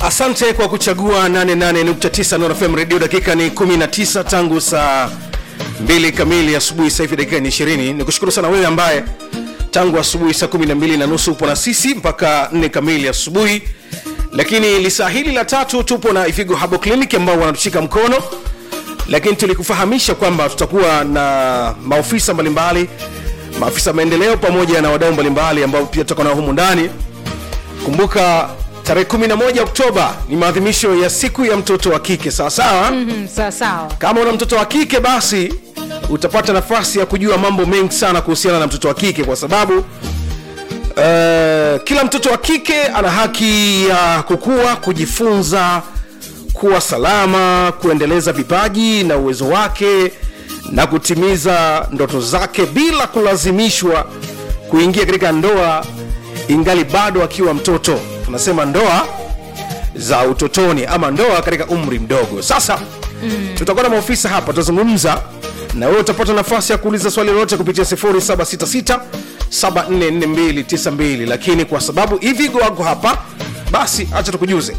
asante kwa kuchagua 88.9 Nord FM radio dakika ni 19 tangu saa 2 kamili asubuhi sasa hivi dakika ni 20 nikushukuru sana wewe ambaye tangu asubuhi saa 12 na nusu upo na sisi mpaka 4 kamili asubuhi lakini lisaa hili la tatu tupo na ifigo habo clinic ambao wanatushika mkono lakini tulikufahamisha kwamba tutakuwa na maofisa mbalimbali maafisa maendeleo pamoja na wadau mbalimbali ambao pia tutakuwa nao humu ndani kumbuka tarehe 11 oktoba ni maadhimisho ya siku ya mtoto wa kike sawasawa mm. Mm, sawa sawa kama una mtoto wa kike basi utapata nafasi ya kujua mambo mengi sana kuhusiana na mtoto wa kike kwa sababu uh, kila mtoto wa kike ana haki ya kukua kujifunza kuwa salama kuendeleza vipaji na uwezo wake na kutimiza ndoto zake bila kulazimishwa kuingia katika ndoa ingali bado akiwa mtoto tunasema ndoa za utotoni ama ndoa katika umri mdogo sasa mm. tutakuwa na maofisa hapa tutazungumza na wewe utapata nafasi ya kuuliza swali lolote kupitia 0766 744292 lakini kwa sababu ivigo wako hapa basi acha tukujuze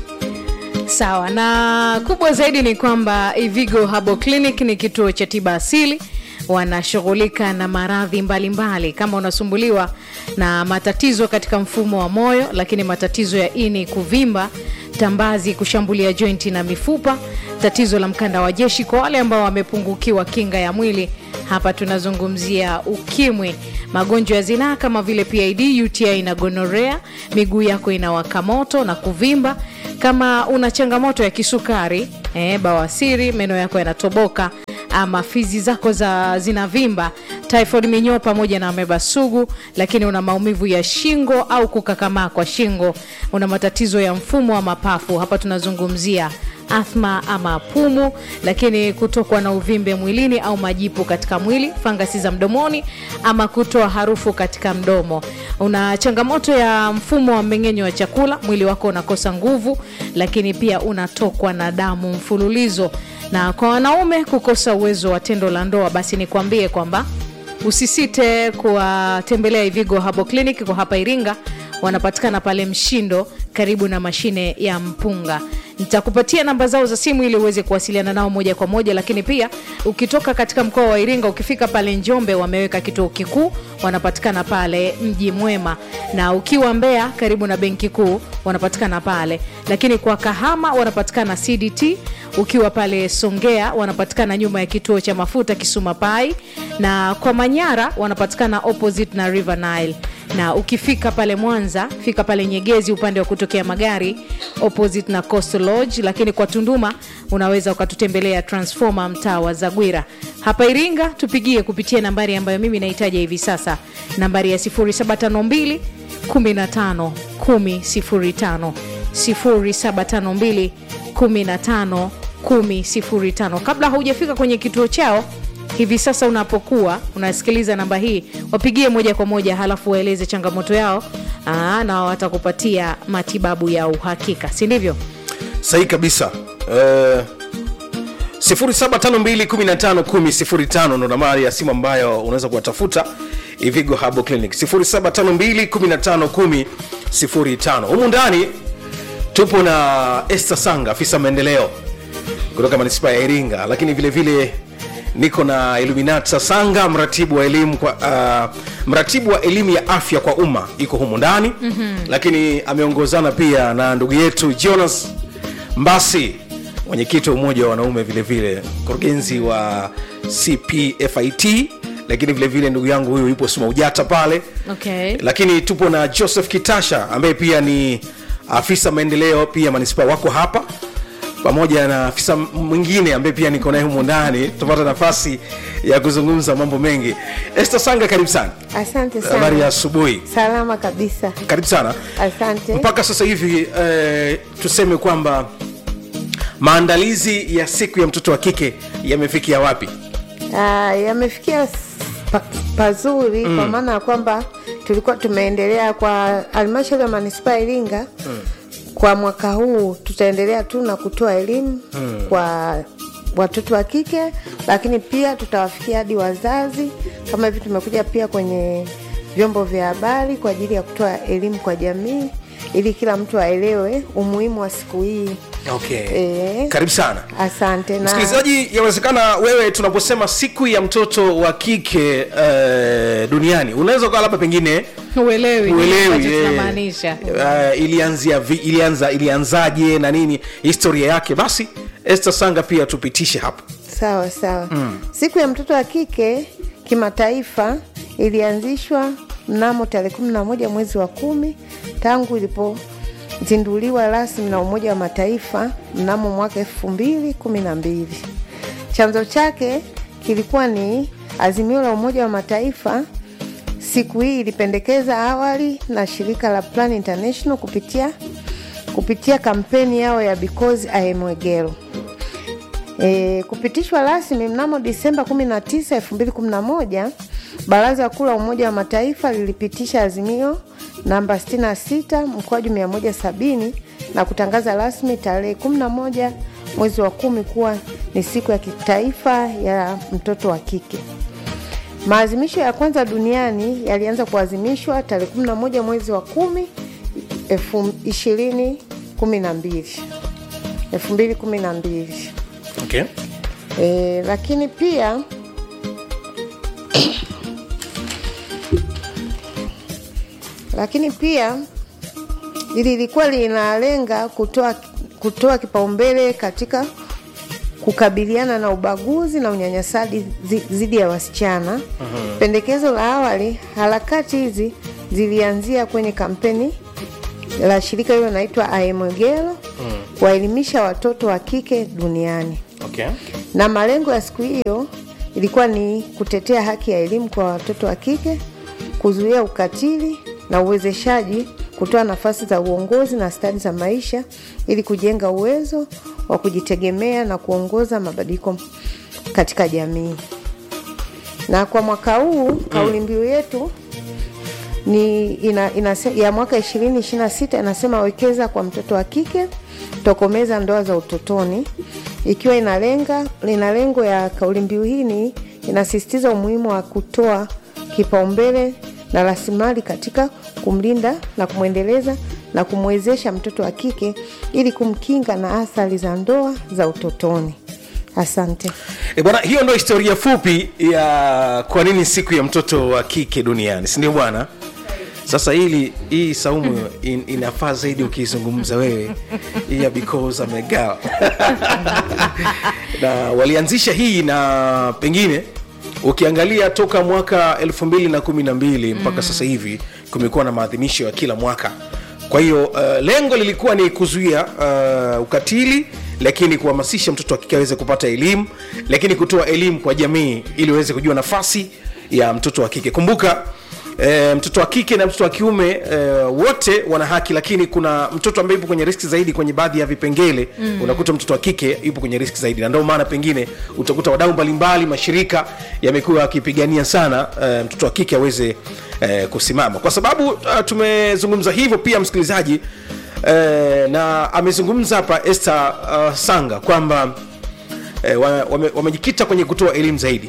sawa na kubwa zaidi ni kwamba ivigo habo clinic ni kituo cha tiba asili wanashughulika na maradhi mbalimbali kama unasumbuliwa na matatizo katika mfumo wa moyo lakini matatizo ya ini kuvimba tambazi kushambulia jointi na mifupa tatizo la mkanda wa jeshi kwa wale ambao wamepungukiwa kinga ya mwili hapa tunazungumzia ukimwi magonjwa ya zinaa kama vile pid uti na gonorea miguu yako inawaka moto na kuvimba kama una changamoto ya kisukari eh, bawasiri meno yako yanatoboka ama fizi zako za zinavimba typhoid minyoo pamoja na ameba sugu lakini una maumivu ya shingo au kukakamaa kwa shingo una matatizo ya mfumo wa mapafu hapa tunazungumzia athma ama pumu lakini kutokwa na uvimbe mwilini au majipu katika mwili fangasi za mdomoni ama kutoa harufu katika mdomo una changamoto ya mfumo wa mmeng'enyo wa chakula mwili wako unakosa nguvu lakini pia unatokwa na damu mfululizo na kwa wanaume kukosa uwezo wa tendo la ndoa basi nikwambie kwamba usisite kuwatembelea ivigo habo clinic kwa hapa iringa wanapatikana pale mshindo karibu na mashine ya mpunga nitakupatia namba zao za simu ili uweze kuwasiliana nao moja kwa moja lakini pia ukitoka katika mkoa wa iringa ukifika pale njombe wameweka kituo kikuu wanapatikana pale mji mwema na ukiwa mbea karibu na benki kuu wanapatikana pale lakini kwa kahama wanapatikana cdt ukiwa pale songea wanapatikana nyuma ya kituo cha mafuta kisuma pai na kwa manyara wanapatikana opposite na river nile na ukifika pale mwanza fika pale nyegezi upande wa kutokea magari opposite na coastal lodge lakini kwa tunduma unaweza ukatutembelea transforma mtaa wa zagwira hapa iringa tupigie kupitia nambari ambayo mimi nahitaja hivi sasa nambari ya 752 15 105 0752 15 105 kabla haujafika kwenye kituo chao hivi sasa unapokuwa unasikiliza namba hii wapigie moja kwa moja halafu waeleze changamoto yao aa, na watakupatia matibabu ya uhakika si ndivyo sahihi kabisa uh, 0752151005 ndo nambari ya simu ambayo unaweza kuwatafuta ivigo habo clinic 0752151005 humu ndani tupo na este sanga afisa maendeleo kutoka manispaa ya iringa lakini vile vile niko na iluminat sasanga mratibu wa elimu kwa uh, mratibu wa elimu ya afya kwa umma iko humu ndani mm-hmm. lakini ameongozana pia na ndugu yetu jonas mbasi mwenyekiti wa umoja wa wanaume vile vile mkurugenzi wa cpfit lakini vile vile ndugu yangu huyu yupo suma ujata pale okay. lakini tupo na joseph kitasha ambaye pia ni afisa maendeleo pia manispaa wako hapa pamoja na afisa mwingine ambaye pia niko naye humo ndani tupata nafasi ya kuzungumza mambo mengi este sanga karibu sana Asante habari ya sana. asubuhi Salama kabisa. karibu sana Asante. mpaka sasa hivi eh, tuseme kwamba maandalizi ya siku ya mtoto wa kike yamefikia wapi Ah, yamefikia s- pa, pazuri mm. kwa maana ya kwamba tulikuwa tumeendelea kwa halmashauri ya manispaa ya Iringa mm. kwa mwaka huu tutaendelea tu na kutoa elimu mm. kwa watoto wa kike, lakini pia tutawafikia hadi wazazi. Kama hivi tumekuja pia kwenye vyombo vya habari kwa ajili ya kutoa elimu kwa jamii ili kila mtu aelewe umuhimu wa siku hii. okay. Eh. karibu sana Asante na msikilizaji yawezekana wewe tunaposema siku ya mtoto wa kike uh, duniani unaweza ukawa labda pengine uelewi nini uelewi ambacho eh, tunamaanisha uh, ilianzia vi, ilianza ilianzaje na nini historia yake basi Esther Sanga pia tupitishe hapo sawa sawa. Siku ya mtoto wa kike kimataifa ilianzishwa mnamo tarehe kumi na moja mwezi wa kumi tangu ilipozinduliwa rasmi na Umoja wa Mataifa mnamo mwaka elfu mbili kumi na mbili. Chanzo chake kilikuwa ni azimio la Umoja wa Mataifa. Siku hii ilipendekeza awali na shirika la Plan International kupitia kupitia kampeni yao ya Because I am a Girl. E, kupitishwa rasmi mnamo Disemba 19, 2011, Baraza Kuu la Umoja wa Mataifa lilipitisha azimio namba 66 mkwaju 170 na kutangaza rasmi tarehe 11 mwezi wa kumi kuwa ni siku ya kitaifa ya mtoto wa kike. Maadhimisho ya kwanza duniani yalianza kuadhimishwa tarehe 11 mwezi wa kumi elfu ishirini kumi na mbili elfu mbili kumi na mbili. okay. E, lakini pia lakini pia ili lilikuwa linalenga kutoa kutoa kipaumbele katika kukabiliana na ubaguzi na unyanyasaji zi- dhidi ya wasichana. Pendekezo la awali, harakati hizi zilianzia kwenye kampeni la shirika hilo linaitwa Aemogelo kuwaelimisha watoto wa kike duniani Okay. na malengo ya siku hiyo ilikuwa ni kutetea haki ya elimu kwa watoto wa kike, kuzuia ukatili na uwezeshaji, kutoa nafasi za uongozi na stadi za maisha ili kujenga uwezo wa kujitegemea na kuongoza mabadiliko katika jamii. Na kwa mwaka huu kauli mbiu yetu ni ina, ina, ya mwaka 2026 inasema wekeza kwa mtoto wa kike, tokomeza ndoa za utotoni, ikiwa inalenga ina lengo ya kauli mbiu hii ni inasisitiza umuhimu wa kutoa kipaumbele na rasilimali katika kumlinda na kumwendeleza na kumwezesha mtoto wa kike ili kumkinga na athari za ndoa za utotoni. Asante. E bwana, hiyo ndo historia fupi ya kwa nini siku ya mtoto wa kike duniani, si ndio bwana? Sasa hili hii saumu in, inafaa zaidi ukizungumza wewe hii ya because I'm a girl. na walianzisha hii na pengine ukiangalia toka mwaka elfu mbili na kumi na mbili mpaka sasa hivi kumekuwa na maadhimisho ya kila mwaka kwa hiyo uh, lengo lilikuwa ni kuzuia uh, ukatili lakini kuhamasisha mtoto wa kike aweze kupata elimu lakini kutoa elimu kwa jamii ili waweze kujua nafasi ya mtoto wa kike kumbuka E, mtoto wa kike na mtoto wa kiume e, wote wana haki lakini kuna mtoto ambaye yupo kwenye riski zaidi kwenye baadhi ya vipengele mm. unakuta mtoto wa kike yupo kwenye riski zaidi na ndio maana pengine utakuta wadau mbalimbali mashirika yamekuwa yakipigania sana e, mtoto wa kike aweze e, kusimama kwa sababu uh, tumezungumza hivyo pia msikilizaji e, na amezungumza hapa Esther uh, Sanga kwamba e, wamejikita wame, wame kwenye kutoa elimu zaidi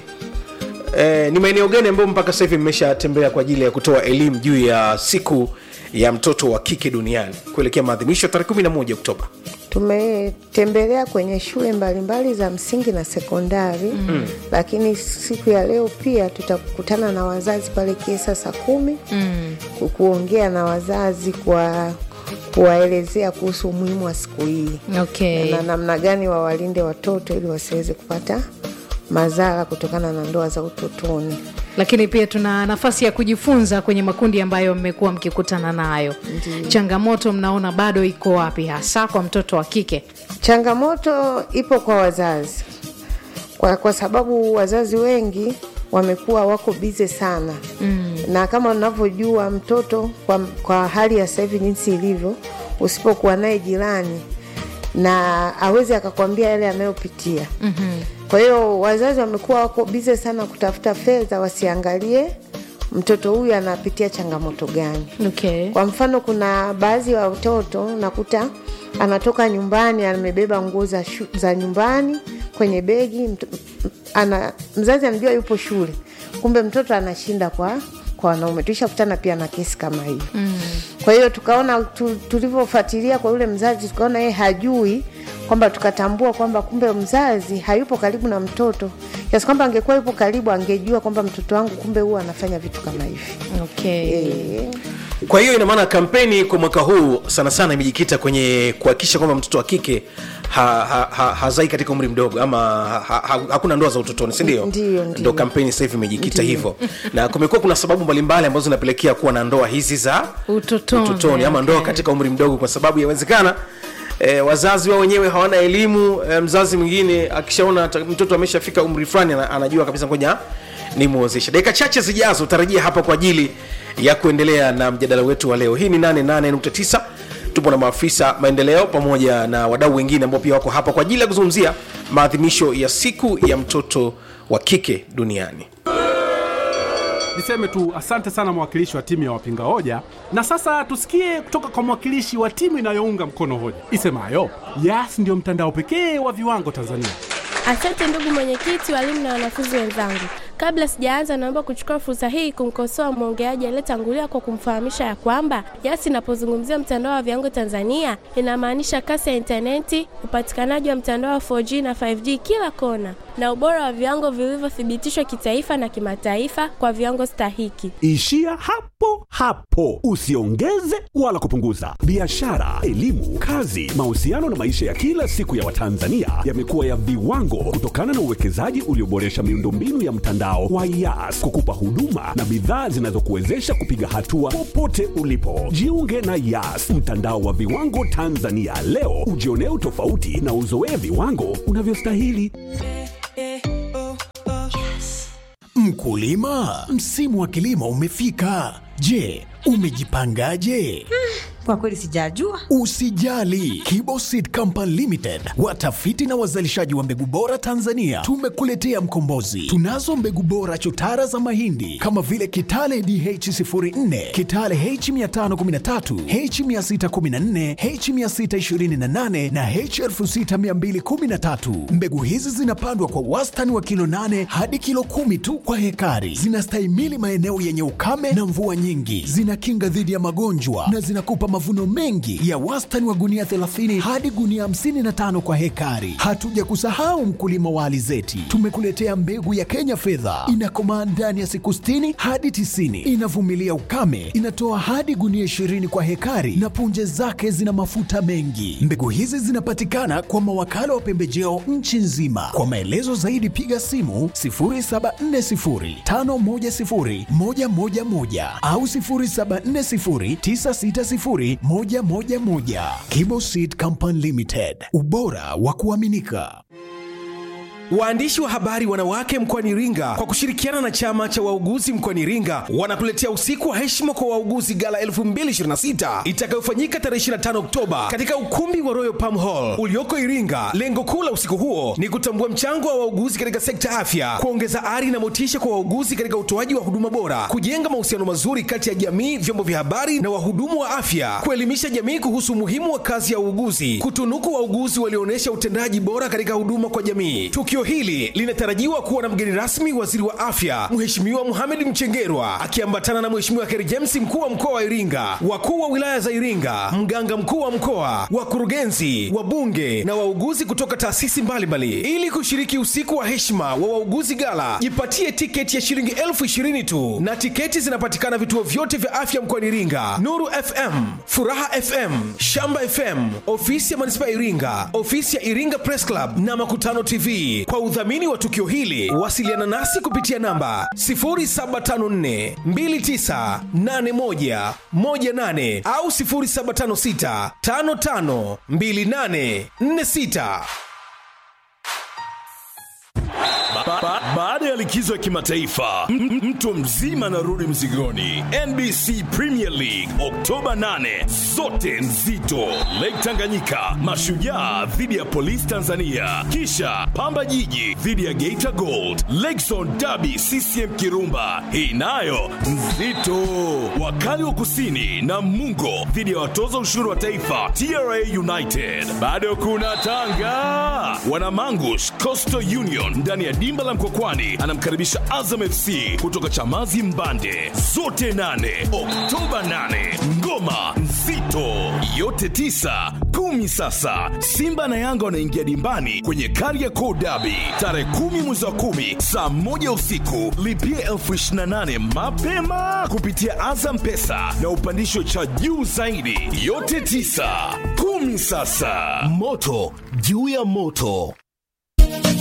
eh, ni maeneo gani ambayo mpaka sasa hivi mmeshatembea kwa ajili ya kutoa elimu juu ya siku ya mtoto wa kike duniani kuelekea maadhimisho tarehe 11 Oktoba? Tumetembelea kwenye shule mbalimbali za msingi na sekondari mm. Lakini siku ya leo pia tutakutana na wazazi pale Kiesa saa kumi mm. kuongea na wazazi kwa kuwaelezea kuhusu umuhimu wa siku hii okay. na namna gani wawalinde watoto ili wasiweze kupata madhara kutokana na ndoa za utotoni. lakini pia tuna nafasi ya kujifunza kwenye makundi ambayo mmekuwa mkikutana nayo changamoto mnaona bado iko wapi hasa kwa mtoto wa kike Changamoto ipo kwa wazazi kwa, kwa sababu wazazi wengi wamekuwa wako bize sana mm. na kama unavyojua mtoto kwa, kwa hali ya sasa hivi jinsi ilivyo, usipokuwa naye jirani na awezi akakwambia yale anayopitia mm-hmm. Kwa hiyo wazazi wamekuwa wako bize sana kutafuta fedha, wasiangalie mtoto huyu anapitia changamoto gani. okay. Kwa mfano, kuna baadhi ya watoto nakuta anatoka nyumbani amebeba nguo za, shu- za nyumbani kwenye begi mto, ana, mzazi anajua yupo shule, kumbe mtoto anashinda kwa kwa wanaume. Tuishakutana pia na kesi kama hiyo mm. Kwa hiyo tukaona tu, tulivyofuatilia kwa yule mzazi tukaona yeye hajui kwamba tukatambua kwamba kumbe mzazi hayupo karibu na mtoto kiasi kwamba angekuwa yupo karibu angejua kwamba mtoto wangu kumbe huwa anafanya vitu kama hivi okay. e, kwa hiyo ina maana kampeni kwa mwaka huu sana sana imejikita kwenye kuhakikisha kwamba mtoto wa kike ha, ha, ha, hazai katika umri mdogo ama ha, ha, hakuna ndoa za utotoni sindio Ndiyo, ndiyo. ndo kampeni sasa hivi imejikita hivyo na kumekuwa kuna sababu mbalimbali ambazo zinapelekea kuwa na ndoa hizi za Utotoni, utotoni ama ndoa okay. katika umri mdogo kwa sababu yawezekana E, wazazi wao wenyewe hawana elimu e, mzazi mwingine akishaona ata- mtoto ameshafika umri fulani ana- anajua kabisa ngoja nimwozeshe dakika chache zijazo utarajia hapa kwa ajili ya kuendelea na mjadala wetu wa leo hii ni 88.9 tupo na maafisa maendeleo pamoja na wadau wengine ambao pia wako hapa kwa ajili ya kuzungumzia maadhimisho ya siku ya mtoto wa kike duniani Niseme tu asante sana mwakilishi wa timu ya wapinga hoja, na sasa tusikie kutoka kwa mwakilishi wa timu inayounga mkono hoja isemayo Yas ndio mtandao pekee wa viwango Tanzania. Asante ndugu mwenyekiti, walimu na wanafunzi wenzangu. Kabla sijaanza, naomba kuchukua fursa hii kumkosoa mwongeaji aliyetangulia kwa kumfahamisha ya kwamba Yas inapozungumzia mtandao wa viwango Tanzania inamaanisha kasi ya intaneti, upatikanaji wa mtandao wa 4G na 5G kila kona, na ubora wa viwango vilivyothibitishwa kitaifa na kimataifa kwa viwango stahiki. Ishia hapo hapo, usiongeze wala kupunguza. Biashara, elimu, kazi, mahusiano na maisha ya kila siku ya Watanzania yamekuwa ya viwango kutokana na uwekezaji ulioboresha miundombinu ya mtandao wa Yas kukupa huduma na bidhaa zinazokuwezesha kupiga hatua popote ulipo. Jiunge na Yas, mtandao wa viwango Tanzania leo, ujionee utofauti na uzoee viwango unavyostahili. Mkulima, msimu wa kilimo umefika. Je, umejipangaje? Kwa kweli sijajua. Usijali, Kibo Seed Company Limited, watafiti na wazalishaji wa mbegu bora Tanzania, tumekuletea mkombozi. Tunazo mbegu bora chotara za mahindi kama vile Kitale DH04, Kitale H513, H614, H628 na H6213. Mbegu hizi zinapandwa kwa wastani wa kilo 8 hadi kilo kumi tu kwa hekari. Zinastahimili maeneo yenye ukame na mvua nyingi, zinakinga dhidi ya magonjwa na zinakupa mavuno mengi ya wastani wa gunia 30 hadi gunia 55 kwa hekari. Hatuja kusahau mkulima wa alizeti, tumekuletea mbegu ya Kenya fedha, inakomaa ndani ya siku 60 hadi 90, inavumilia ukame, inatoa hadi gunia 20 kwa hekari na punje zake zina mafuta mengi. Mbegu hizi zinapatikana kwa mawakala wa pembejeo nchi nzima. Kwa maelezo zaidi piga simu 0740510111 au 0740960111. Kibo Seed Company Limited, ubora wa kuaminika. Waandishi wa habari wanawake mkoani Iringa kwa kushirikiana na chama cha wauguzi mkoani Iringa wanakuletea usiku wa heshima kwa wauguzi gala 2026 itakayofanyika tarehe 25 Oktoba katika ukumbi wa Royal Palm Hall ulioko Iringa. Lengo kuu la usiku huo ni kutambua mchango wa wauguzi katika sekta ya afya, kuongeza ari na motisha kwa wauguzi katika utoaji wa huduma bora, kujenga mahusiano mazuri kati ya jamii, vyombo vya habari na wahudumu wa afya, kuelimisha jamii kuhusu umuhimu wa kazi ya uuguzi, kutunuku wauguzi walioonyesha utendaji bora katika huduma kwa jamii. Tukio hili linatarajiwa kuwa na mgeni rasmi waziri wa afya Mheshimiwa Mohamed Mchengerwa akiambatana na Mheshimiwa Kheri James mkuu wa mkoa wa Iringa, wakuu wa wilaya za Iringa, mganga mkuu wa mkoa, wakurugenzi, wabunge na wauguzi kutoka taasisi mbalimbali. Ili kushiriki usiku wa heshima wa wauguzi gala, jipatie tiketi ya shilingi elfu ishirini tu, na tiketi zinapatikana vituo vyote vya afya mkoani Iringa: Nuru FM, Furaha FM, Shamba FM, ofisi ya manispaa ya Iringa, ofisi ya Iringa Press Club na Makutano TV. Kwa udhamini wa tukio hili, wasiliana nasi kupitia namba 0754 2981 18 au 0756 55 28 46. Ba- ba- Baada ya likizo ya kimataifa m- m- mtu mzima anarudi mzigoni. NBC Premier League Oktoba 8, zote nzito. Lake Tanganyika, Mashujaa dhidi ya Polisi Tanzania, kisha Pamba Jiji dhidi ya Geita Gold, Lakezone Derby CCM Kirumba, hii nayo nzito. Wakali wa Kusini na Mungo dhidi ya watoza ushuru wa taifa TRA United. Bado kuna Tanga, Wanamangush Coastal Union ndani ya dimba la la Mkokwani anamkaribisha Azam FC kutoka Chamazi Mbande, zote nane Oktoba 8. Ngoma nzito yote tisa kumi. Sasa Simba na Yanga wanaingia dimbani kwenye Kariakoo Derby tarehe kumi mwezi wa kumi saa moja usiku. Lipia elfu ishirini na nane mapema kupitia Azam Pesa na upandisho cha juu zaidi. Yote tisa kumi. Sasa moto juu ya moto.